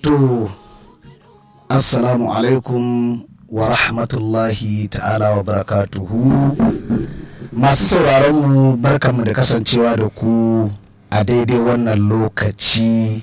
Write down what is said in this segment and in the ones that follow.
to assalamu alaikum wa rahmatullahi ta'ala wa barakatuhu masu sauraronmu barkanmu da kasancewa da ku a daidai wannan lokaci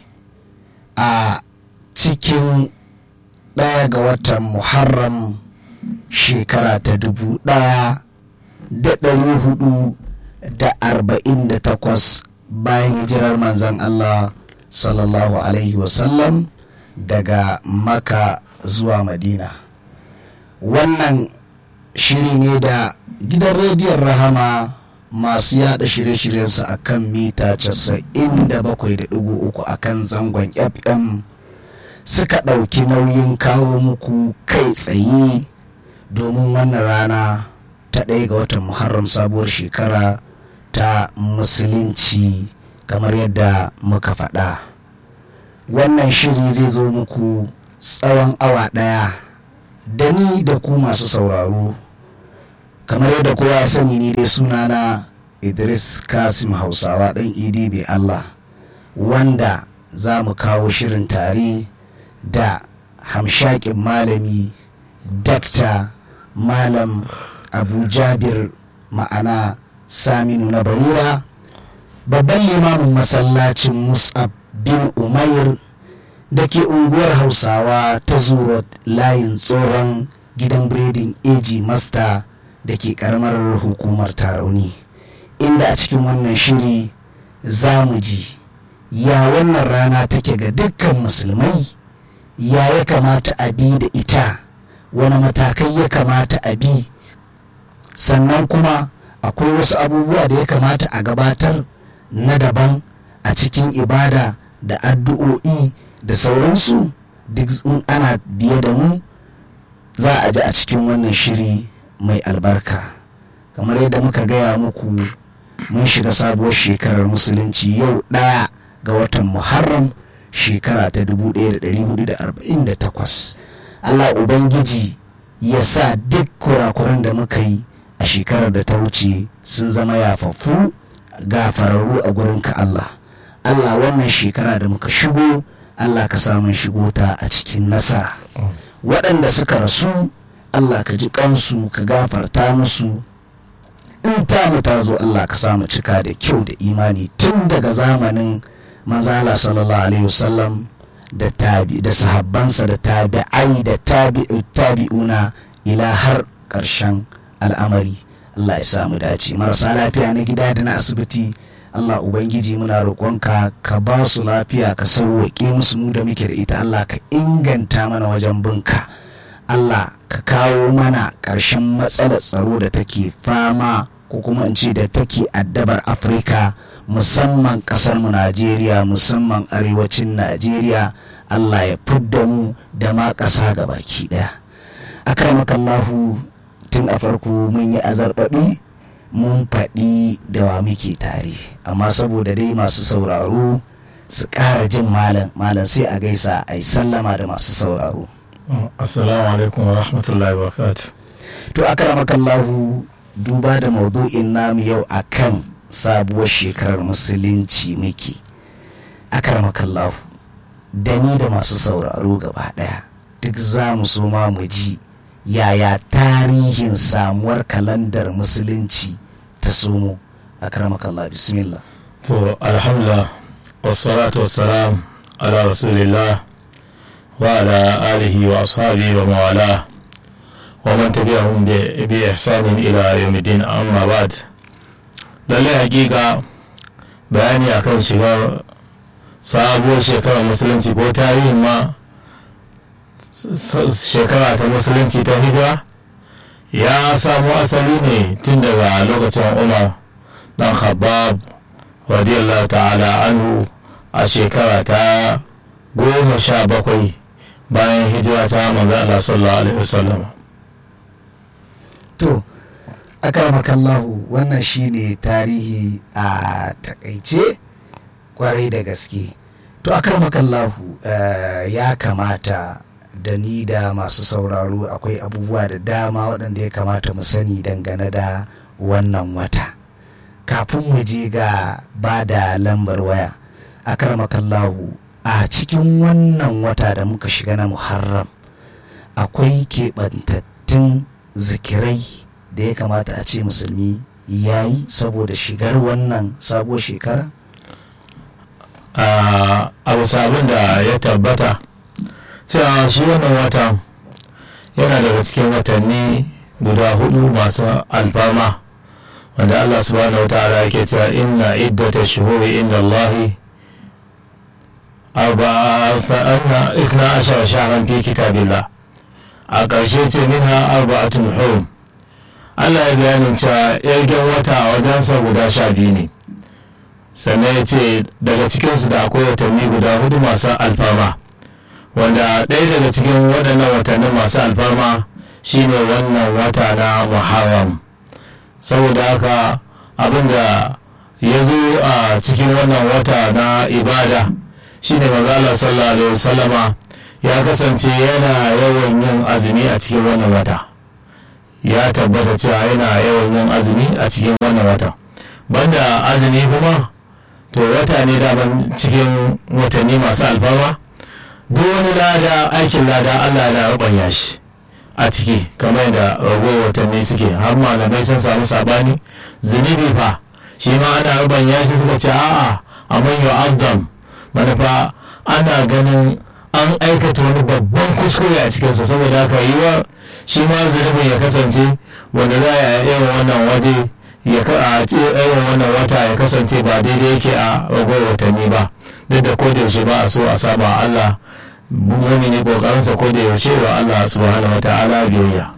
a cikin ɗaya ga watan muharram shekara ta dubu ɗaya da ɗari hudu da arba'in da takwas bayan hijirar manzan Allah sallallahu alaihi wasallam daga maka zuwa madina wannan shiri ne da gidan rediyon rahama masu yada shirye-shiryensu a kan mita 97.3 a kan zangon fm suka ɗauki nauyin kawo muku kai tsaye domin wannan rana ta ɗaya ga watan muharram sabuwar shekara ta musulunci kamar yadda muka faɗa wannan shiri zai zo muku tsawon awa ɗaya da ni da ku masu sauraro kamar yadda kowa ya sani ni dai sunana idris kasim hausawa ɗan idi mai allah wanda za mu kawo shirin tare da hamshakin malami dakta malam abu jabir ma'ana saminu na barira babban limamin masallacin mus'ab bin umair da ke unguwar hausawa ta zuwa layin tsohon gidan biredin AG Master da ke karamar hukumar tarauni inda a cikin wannan shiri za mu ji ya wannan rana take ga dukkan musulmai ya ya kamata a bi da ita wani matakai ya kamata a bi sannan kuma akwai wasu abubuwa da ya kamata a gabatar na daban a cikin ibada da addu'o'i da sauransu duk in ana biye da mu za a ji a cikin wannan shiri mai albarka kamar yadda muka gaya muku mun shiga sabuwar shekarar musulunci yau ɗaya ga watan muharram shekara ta 1448 allah ubangiji ya sa duk kurakuran da muka yi a shekarar da ta wuce sun zama yafaffu gafararru a gurinka allah allah wannan shekara da muka shigo Allah ka samun shigo ta a cikin nasara waɗanda suka rasu Allah ka ji kansu ka gafarta musu in ta ta zo Allah ka samu cika da kyau da imani tun daga zamanin manzala sallallahu alaihi wasallam da tabi da sahabbansa da tabi'ai da tabi'u tabi'una ila har ƙarshen al'amari Allah ya samu dace marasa lafiya na gida da na asibiti Allah Ubangiji muna roƙonka ka ba su lafiya ka sauwaƙe musu mu da muke da ita Allah ka inganta mana wajen binka Allah ka kawo mana ƙarshen matsalar tsaro da take fama ko kuma in ce da take addabar Afirka musamman ƙasar mu Najeriya musamman arewacin Najeriya Allah ya fidda mu da ma ƙasa ga baki ɗaya. Akramakallahu tun a farko mun yi azarbaɓi mun faɗi da wa muke tare amma saboda dai masu sauraro su ƙara jin malam malam sai a gaisa a yi sallama da masu sauraro assalamu alaikum wa rahmatullahi wa to akramakallahu duba da maudu'in namu yau akan sabuwar shekarar musulunci muke akramakallahu da ni da masu sauraro gaba ɗaya duk za mu so ma mu ji yaya tarihin samuwar kalandar musulunci ta somo a karamakallah bismillah to alhamdulillah wassalatu wassalam ala rasulillah wa ala alihi wa ashabihi wa mawala wa man tabi'ahum bi ihsanin ila yawmiddin amma ba'd lalle hakika bayani akan shiga sabuwar shekarar musulunci ko tarihin ma shekara ta musulunci ta hijira ya samo asali ne tun daga lokacin umar dan khabbab radiyallahu ta'ala anhu a shekara ta goma sha bakwai bayan hijira ta manzo Allah sallallahu alaihi wasallam to akramakallahu wannan shine tarihi a takaice kwarai da gaske to akramakallahu ya kamata da ni da masu sauraro akwai abubuwa da dama waɗanda ya kamata mu sani dangane da wannan wata kafin mu je ga ba da lambar waya a karmakallahu a cikin wannan wata da muka shiga na muharram akwai keɓantattun zikirai da ya kamata a ce musulmi ya yi saboda shigar wannan sabuwar shekara a abu sabon da ya tabbata cewa shi wannan watan yana daga cikin watanni guda hudu masu alfama wanda Allah subhanahu wa ta'ala yake cewa inna iddata shuhuri inda Allahi arba'a fa'anna ikna ashara shahran fi kitabillah a ƙarshe ce minha arba'atun hurum Allah ya bayanin cewa yargen wata a wajensa guda sha biyu ne sannan ya ce daga cikinsu da akwai watanni guda hudu masu alfama wanda ɗaya daga cikin waɗannan watannin masu alfama shine wannan wata na muharram saboda haka abinda ya zo a cikin wannan wata na ibada shine manzala sallallahu alaihi wasallama ya kasance yana yawan yin azumi a cikin wannan wata ya tabbata cewa yana yawan yin azumi a cikin wannan wata banda azumi kuma to wata ne daban cikin watanni masu alfarma duk wani lada aikin lada allah na rubanya shi a ciki kamar da ragowar watanni suke har malamai sun samu sabani zunubi fa shi ma ana rubanya shi suka ce a'a a manyan abdam manufa ana ganin an aikata wani babban kuskure a cikinsa saboda haka yiwa shi ma zunubin ya kasance wanda za a yi wannan waje ya a irin wannan wata ya kasance ba daidai yake a ragowar watanni ba duk da ko da yaushe ba a so a saba Allah mumini kokarinsa ko da yaushe wa Allah subhanahu wa ta'ala biyayya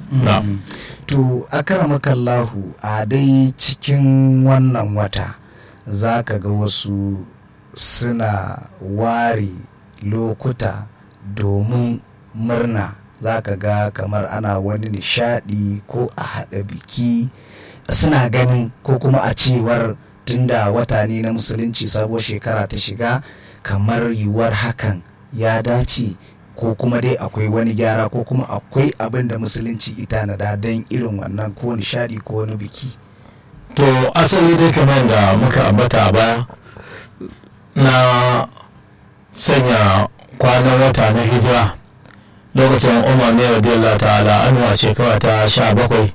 to akramakallahu a dai cikin wannan wata za ka ga wasu suna ware lokuta domin murna za ka ga kamar ana wani nishadi ko a haɗa biki suna ganin ko kuma a cewar tunda wata ne na musulunci sabuwar shekara ta shiga kamar yiwuwar hakan ya dace ko kuma dai akwai wani gyara ko kuma akwai abin da musulunci ita na da don irin wannan ko nishadi ko wani biki to asali dai kamar da muka ambata a baya na sanya kwanan wata na hijira lokacin umar ne radiyallahu ta'ala an wa shekara ta sha bakwai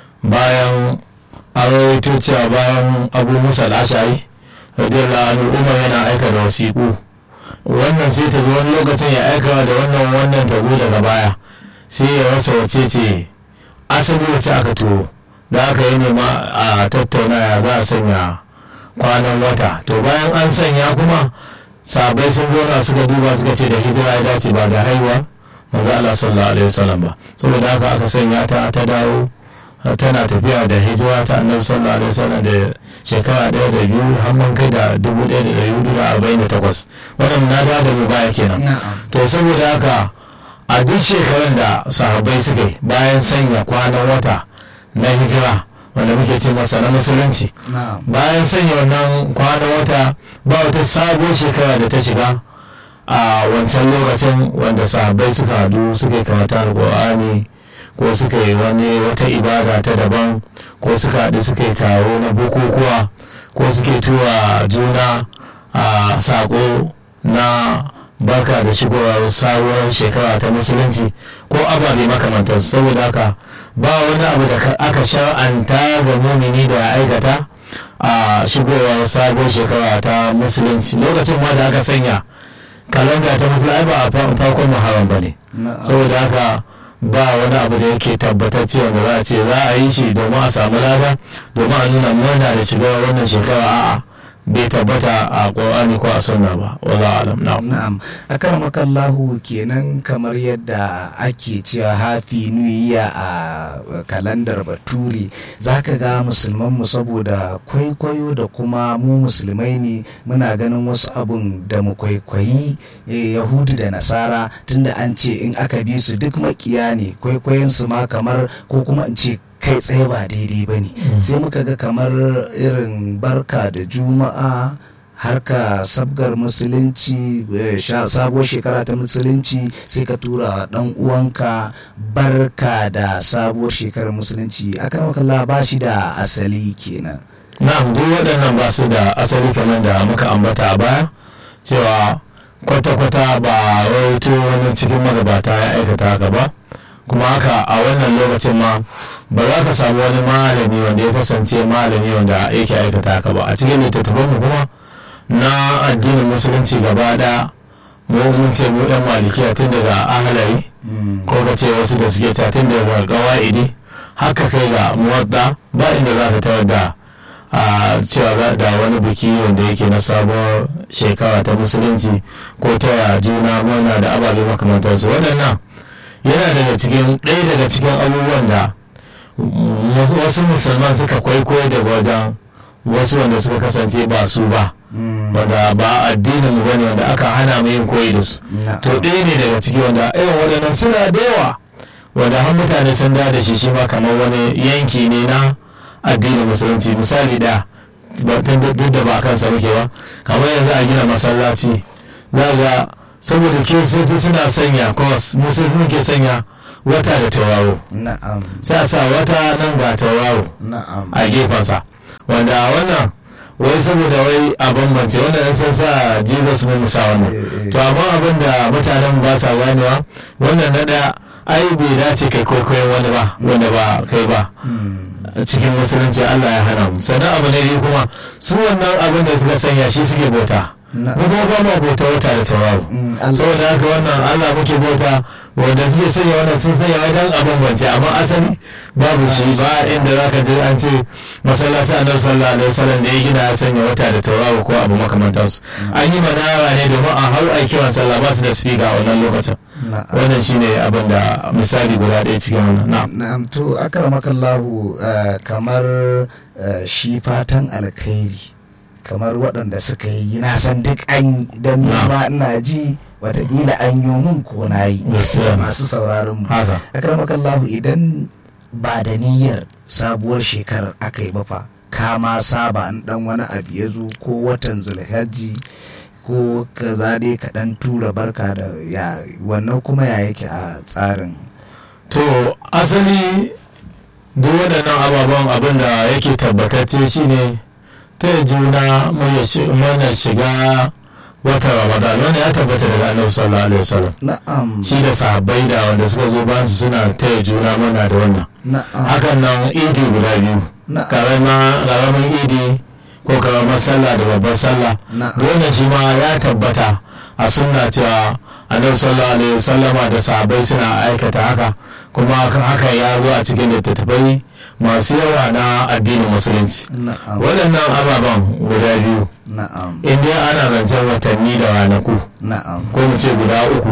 bayan a rawaito cewa bayan abu musa al'ashari radiyallahu anhu umar yana aika da wasiƙu wannan sai ta zo wani lokacin ya aika da wannan wannan ta zo daga baya sai ya rasa wace ce asali wacce aka turo da aka yi nema a tattauna ya za a sanya kwanan wata to bayan an sanya kuma sabai sun zauna suka duba suka ce da hijira ya dace ba da haihuwa manzo Allah sallallahu alaihi wasallam ba saboda haka aka sanya ta ta dawo tana tafiya da hijira ta annabi sallallahu alaihi wasallam da shekara ɗaya da biyu har man kai da dubu ɗaya da ɗari hudu da arba'in da takwas wannan na da da baya kenan to saboda haka a duk shekarun da sahabbai suka yi bayan sanya kwanan wata na hijira wanda muke ce masa na musulunci bayan sanya wannan kwanan wata ba wata sabuwar shekara da ta shiga a wancan lokacin wanda sahabbai suka hadu suka yi kamata alƙur'ani ko suka yi wani wata ibada ta daban ko suka haɗu suka yi taro na bukukuwa ko suke tura juna a saƙo na baka da shigowar sabuwar shekara ta musulunci ko ababe makamantarsu saboda haka ba wani abu da aka shar'anta ga mumini da ya aikata a shigowar sabuwar shekara ta musulunci lokacin ma da aka sanya kalanda ta musulunci ba a farkon muharram ba ne saboda haka ba wani abu da yake tabbatacce wanda za a ce za a yi shi domin a samu lada domin a nuna murna da shiga wannan shekara a'a bai tabbata a ƙorani ko a sunna ba wala alam na'am na'am akarmakallahu kenan kamar yadda ake cewa hafi nuyiya a kalandar bature zaka ga musulman mu saboda kwaikwayo da kuma mu musulmai ne muna ganin wasu abun da mu kwaikwayi yahudu da nasara tunda an ce in aka bi su duk makiya ne kwaikwayon su ma kamar ko kuma in ce kai tsaye ba daidai ba ne sai muka ga kamar irin barka da juma'a harka sabgar musulunci sabuwar shekara ta musulunci sai ka tura dan uwanka barka da sabuwar shekarar musulunci akan makalla ba shi da asali kenan na'am duk waɗannan ba su da asali kamar da muka ambata a baya cewa kwata-kwata ba rawaito wani cikin magabata ya aikata haka ba kuma haka a wannan lokacin ma ba za ka samu wani malami wanda ya kasance malami wanda yake aikata haka ba a cikin littattafanmu kuma na addinin musulunci gaba da mu mun ce mu yan malikiya tun daga ahalari ko ka ce wasu da suke ta tun daga gawa'idi haka kai ga muwadda ba inda za ka tawar da a cewa da wani biki wanda yake na sabuwar shekara ta musulunci ko ta juna murna da ababe makamantarsu waɗannan yana daga cikin ɗaya daga cikin abubuwan da wasu musulman suka kwaikwayo daga wajen wasu wanda suka kasance ba su ba wanda ba addinin mu bane wanda aka hana mu yin koyi da su to ɗaya ne daga ciki wanda irin waɗannan suna da yawa wanda har mutane sun da da shi shi ma kamar wani yanki ne na addinin musulunci misali da duk da ba kansa muke ba kamar yanzu a gina masallaci za ga saboda kiristoci suna sanya kos musulmi ke sanya wata da tauraro sai a sa wata nan ga tauraro a gefensa wanda wannan wai saboda wai a bambance wanda yan san sa jesus mai musa wannan to amma abin da mutanen ba sa ganewa wannan na daya ai bai dace kai kwaikwayon wani ba wanda ba kai ba cikin musulunci allah ya hana mu sannan abu na biyu kuma su wannan abin da suka sanya shi suke bauta mu kuma ba ma bauta wata da tauraro saboda haka wannan allah muke bauta wanda suke sanya wannan sun sanya wajen a bambance amma asali babu shi ba inda za ka je an ce masallaci annabi sallallahu alaihi wasallam da ya gina ya sanya wata da tauraro ko abu makamantansu an yi manara ne domin a har a kiran sallah ba su da speaker a wannan lokacin wannan shine abin da misali guda ɗaya cikin wannan na'am to akramakallahu kamar shi fatan alkhairi kamar waɗanda suka yi na san duk an dan ma ina ji watakila an yi mun ko na yi masu sauraron mu akramakallahu idan ba da niyyar sabuwar shekarar aka yi fa ka ma saba an dan wani abu ya zo ko watan zulhajji ko ka dai ka dan tura barka da ya wannan kuma ya yake a tsarin to asali duk waɗannan ababen abin da yake tabbatacce shine ta juna mana shiga watan ramadan wanda ya tabbata daga annabi sallallahu alaihi wasallam na'am shi da sahabbai da wanda suka zo bayan su suna taya juna mana da wannan na'am hakan nan idi guda biyu karamin idi ko karamar sallah da babbar sallah wannan shi ma ya tabbata a sunna cewa annabi sallallahu alaihi wasallama da sahabbai suna aikata haka kuma haka ya zo a cikin littattafai masu yawa na addinin musulunci waɗannan ababen guda biyu in dai ana zancen watanni da ranaku ko mu ce guda uku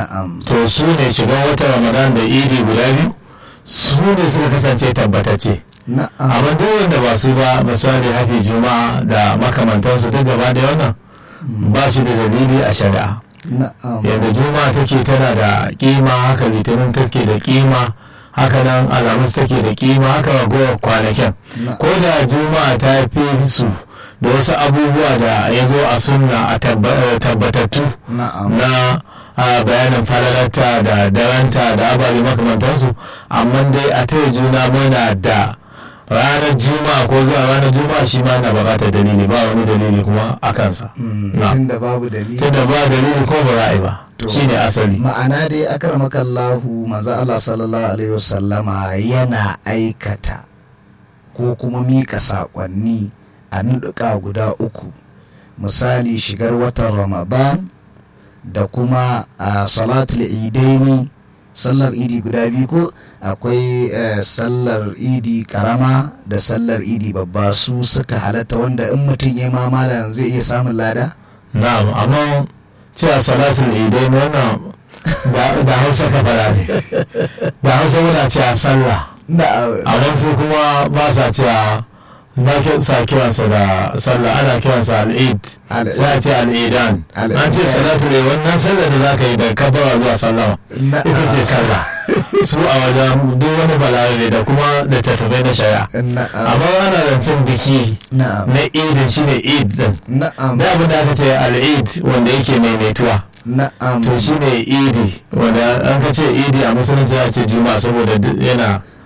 to su ne shigan watan ramadan da idi guda biyu su ne suka kasance tabbatacce amma duk wanda ba su ba misali hafi juma'a da makamantansu duk gaba da wannan ba shi da dalili a shari'a yadda juma'a take tana da kima haka litinin take da kima haka nan alamus take da kima haka ragowar kwanakin ko da juma'a ta fi su da wasu abubuwa da ya zo a sunna a tabbatattu na bayanin falalarta da daranta da ababe makamantansu amma dai a taya juna muna da ranar juma'a ko zuwa ranar juma'a shi ma na bukatar dalili ba wani dalili kuma a kansa tunda babu dalili tunda ba dalili ko ba ra'ayi ba shine asali ma'ana dai akarmakallahu maza Allah sallallahu alaihi wasallama yana aikata ko kuma mika saƙonni a nuɗuka guda uku misali shigar watan ramadan da kuma a salatul idaini sallar idi guda biyu ko akwai sallar idi karama da sallar idi babba su suka halatta wanda in mutum ya ma malam zai iya samun lada na'am amma cewa salatul idaini wannan da hausa ka fara ne da hausa muna cewa sallah amma su kuma ba sa cewa ba sa kiransa da sallah ana kiransa al'id za a ce al'idan an ce salatu ne wannan sallah da za ka yi da kabara zuwa sallama ita ce sallah su a wajen duk wani balarabe da kuma da tattabai na shari'a amma ana zancen biki na idin shi ne id din da abin da aka ce al'id wanda yake maimaituwa to shi ne idi wanda an ka ce idi a musulunci ya ce juma'a saboda yana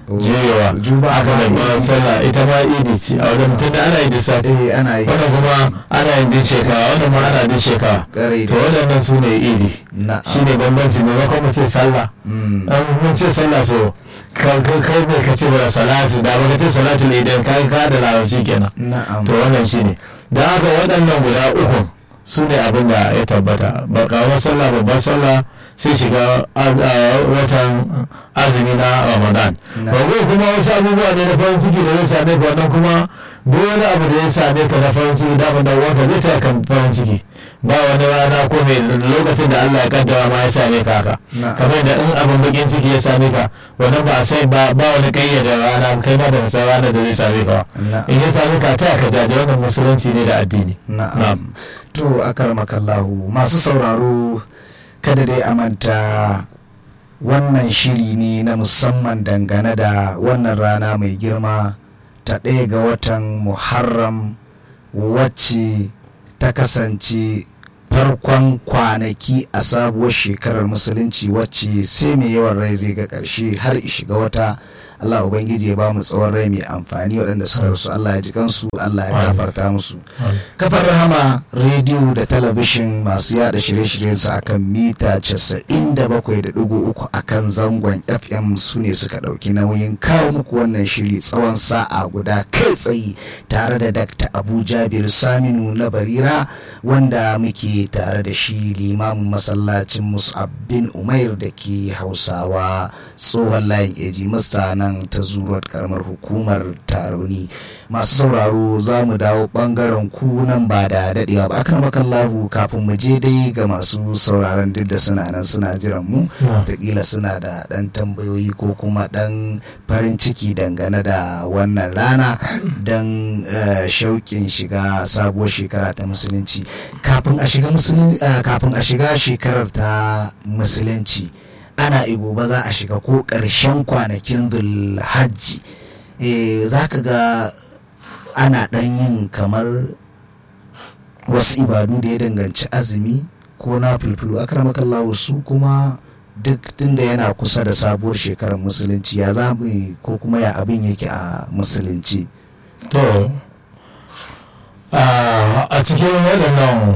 juyewa Juma'a aka da ma bayan idi. sallah ita ma idi ce a wajen tunda ana yi da safe eh ana yi wannan kuma ana yin din shekara wannan ma ana din shekara Ƙwarai to da- waɗannan su ne idi na'am shi ne bambanci maimakon mu ce sallah Mm. an mun ce sallah to ka- ka- kai ne ka ce ba salatu da ba ka ce salatu ne idan ka ka da larabci kenan na'am to wannan shi ne da haka waɗannan guda uku su ne abin da ya tabbata ba karamar sallah babbar sallah sai shiga az- a watan azumi na ramadan Na. bago kuma wasu abubuwa ne na farin ciki da zai same ka wannan kuma duk wani abu da ya same ka na farin ciki da da wanka zai taya kan farin ciki ba wani rana ko mai lokacin da Allah ya kaddara ma ya same ka haka Na. kamar da in abin bakin ciki ya same ka wannan ba sai ba ba wani kayyade rana kai ma da san rana da zai same ka ba Na. in ya same ka taya ka jaje wannan musulunci ne da addini na'am to akarmakallahu masu sauraro kada dai a manta wannan shiri ne na musamman dangane da wannan rana mai girma ta ɗaya ga watan muharram wacce ta kasance farkon kwanaki a sabuwar shekarar musulunci wacce sai mai yawan rai zai ga ƙarshe har shiga wata Allah Ubangiji ya ba mu tsawon rai mai amfani waɗanda suka rasu Allah ya ji kansu Allah ya Amin. gafarta musu kafar rahama rediyo da talabishin masu yada shirye-shiryen su akan mita 97.3 akan zangon fm su ne suka dauki nauyin kawo muku wannan shiri tsawon sa'a guda kai tsaye tare da dr abu jabir saminu na barira wanda muke tare da shi limamin masallacin mus'ab bin umair da ke hausawa tsohon layin eji masta nan ta zuruwar karamar hukumar taroni masu sauraro za mu dawo bangaren ku nan ba da dadewa ba akan makallahu kafin mu je dai ga masu sauraron duk da suna nan suna jiran mu wataƙila suna da ɗan tambayoyi ko kuma ɗan farin ciki dangane da wannan rana don eh, shauƙin shiga sabuwar shekara ta musulunci kafin a shiga musulun- eh, kafin a shiga shekarar ta musulunci ana igo ba za a shiga ko ƙarshen kwanakin zulhajji eh, za ka ga ana ɗan yin kamar wasu ibadu da ya danganci azumi ko na fulfulu akramakallahu su kuma duk tunda yana kusa da sabuwar shekarar musulunci ya za mu yi ko kuma ya abin yake a musulunci to a a cikin waɗannan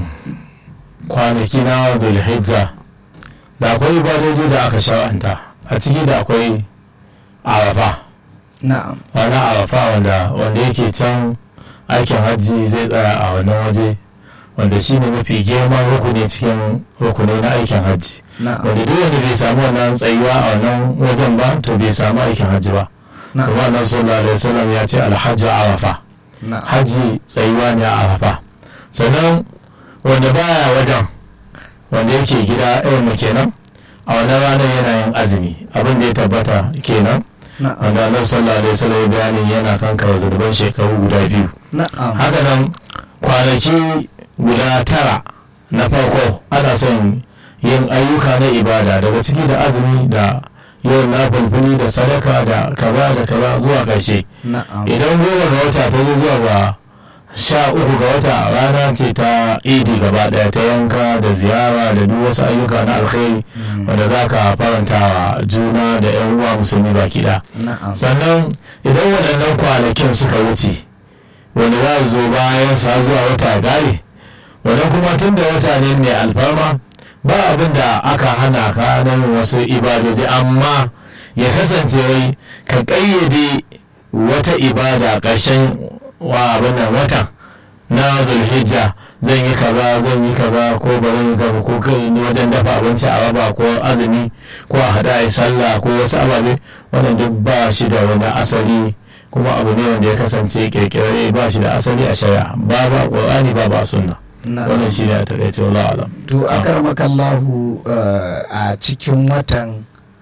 kwanaki na dulhijja da akwai ibadoji da aka shar'anta a ciki da akwai arafa na'am wani arafa wanda wanda yake can aikin hajji zai tsaya a wannan waje wanda shi ne mafi girman rukuni cikin rukuni na aikin hajji na'am wanda duk wanda bai samu wannan tsayuwa a wannan wajen ba to bai samu aikin hajji ba kuma na'am annabi sallallahu alaihi wasallam ya ce alhajju arafa na'am hajji tsayuwa ne a arafa sannan wanda baya wajen wanda yake gida irin mu kenan a wannan ranar yana yin azumi abin da ya tabbata kenan na'am wanda annabi sallallahu alaihi wasallam ya bayani yana kankara zurban shekaru guda biyu na'am haka nan kwanaki guda tara na farko ana son yin ayyuka na ibada daga ciki da azumi da yin na fulfuli da sadaka da kaza da kaza zuwa ƙarshe na'am idan goma ga wata ta zo zuwa ga sha uku ga wata rana ce ta idi gaba daya ta yanka da ziyara da duk wasu ayyuka na alkhairi Mm. wanda za ka faranta wa juna da yan uwa musulmi baki da na'am sannan idan waɗannan kwanakin suka wuce wanda za su zo bayan sa zuwa wata gare wannan kuma tun da wata ne mai alfarma ba abin da aka hana ka na yin wasu ibadoji amma ya kasance wai ka ƙayyade wata ibada ƙarshen wa abin nan watan na zulhijja zan yi kaza zan yi kaza ko ba zan yi kaza ko kai wajen dafa abinci a raba ko azumi ko a hada a yi sallah ko wasu ababe wannan duk ba shi da wani asali kuma abu ne wanda ya kasance kirkirare ba shi da asali a shari'a ba ba qur'ani ba ba sunna na'am wannan shi ne a takaice wallahu alam to akarmakallahu uh, a cikin watan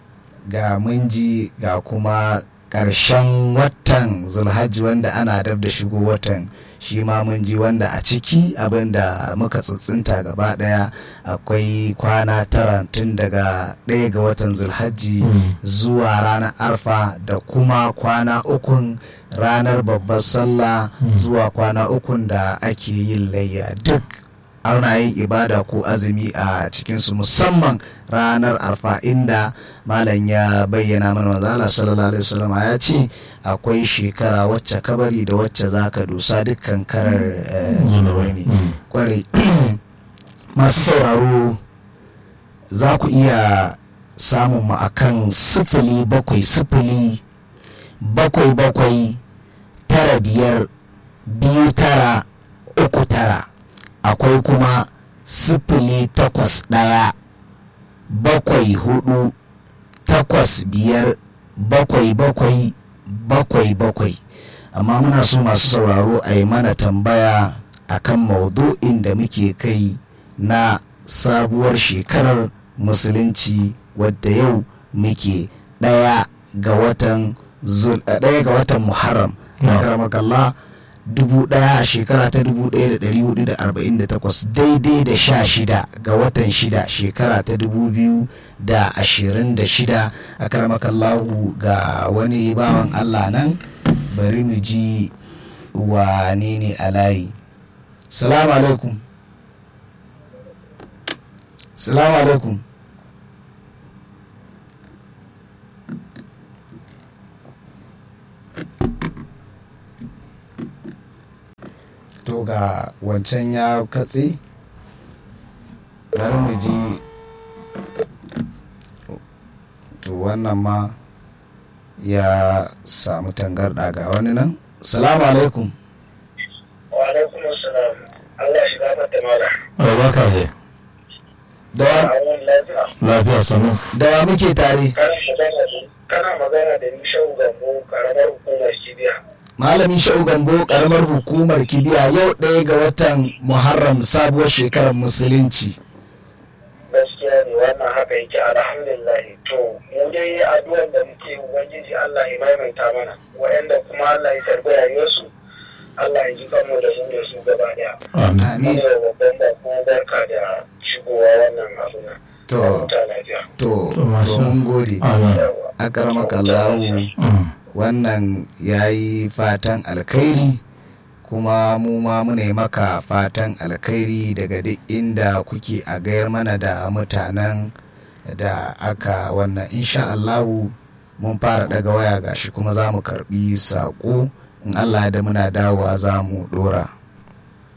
ga mun ji ga kuma ƙarshen watan zulhajji wanda ana dab da shigo watan shi ma mun ji wanda a ciki abinda muka tsitsinta gaba daya akwai kwana tara tun daga ɗaya ga watan zulhajji Mm. zuwa ranar arfa da kuma kwana ukun ranar babbar sallah Mm. zuwa kwana ukun da ake yin layya duk ana yin ibada ko azumi a cikinsu musamman ranar arfa inda malam ya bayyana mana manzo Allah sallallahu alaihi wasallam ya ce akwai shekara wacce kabari da wacce zaka dosa dukkan karar eh, zunubai ne kwarai masu sauraro za ku iya samun mu akan sifili bakwai sifili bakwai bakwai tara biyar biyu tara uku tara akwai kuma sifili takwas ɗaya bakwai hudu takwas biyar bakwai bakwai bakwai bakwai amma muna so masu sauraro a yi mana tambaya akan maudu'in da muke kai na sabuwar shekarar musulunci wadda yau muke ɗaya ga watan zul ɗaya ga watan muharram Na'am. karamakallah dubu ɗaya a shekara ta dubu ɗaya da ɗari hudu da arba'in da takwas daidai da sha shida ga watan shida shekara ta dubu biyu da ashirin da shida a karamakallahu ga wani bawan allah nan bari mu ji wane ne a layi salamu alaikum salamu alaikum to ga wancan ya katse bari mu ji to wannan ma ya samu tangarɗa ga wani nan salamu alaikum wa alaikum assalam Allah shi gafarta mala barka ne da wa- awon lafiya lafiya sanu da wa muke tare kana magana da kana magana da ni shau gambo karamar hukumar kibiya malamin sha'u gambo karamar hukumar kibiya yau ɗaya ga watan muharram sabuwar shekarar musulunci gaskiya ne wannan haka yake alhamdulillah to mu dai addu'ar da muke ubangiji Allah ya maimaita mana wa'anda kuma Allah ya tarbi rayuwarsu Allah ya ji kanmu da su da su gaba daya amin amin Ina wa babban bako barka da shigowa wannan abu na to huta lafiya to To, to masha- mun gode amin yawa akaramakallahu Mm. wannan ya yi fatan alkhairi kuma mu ma muna yi maka fatan alkhairi daga duk inda kuke a gayar mana da mutanen da aka wannan insha Allahu mun fara daga waya gashi kuma za mu karbi saƙo in Allah da muna dawowa za mu dora